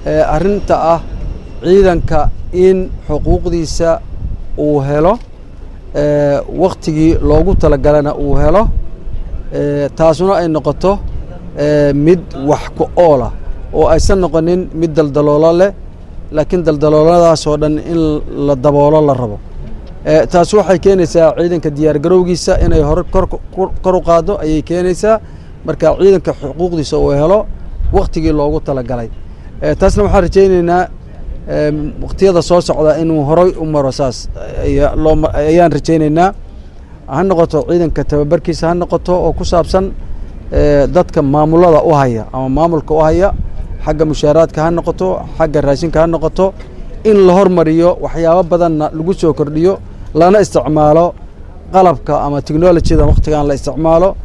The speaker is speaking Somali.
arrinta ah ciidanka in xuquuqdiisa uu helo wakhtigii loogu talagalana uu helo taasuna ay noqoto mid wax ku oolah oo aysan noqonin mid daldaloolo leh laakiin daldalooladaasoo dhan in la daboolo la rabo taas waxay keenaysaa ciidanka diyaargarowgiisa inay hore kor u qaaddo ayay keenaysaa marka ciidanka xuquuqdiisa uu helo wakhtigii loogu talagalay taasna waxaan rajaynaynaa wakhtiyada soo socda inuu horay u maro saas ayaan rajaynaynaa ha noqoto ciidanka tababarkiisa ha noqoto oo ku saabsan dadka maamulada u haya ama maamulka u haya xagga mushaaraadka ha noqoto xagga raashinka ha noqoto in la hormariyo waxyaabo badanna lagu soo kordhiyo lana isticmaalo qalabka ama technolojyada wakhtigan la isticmaalo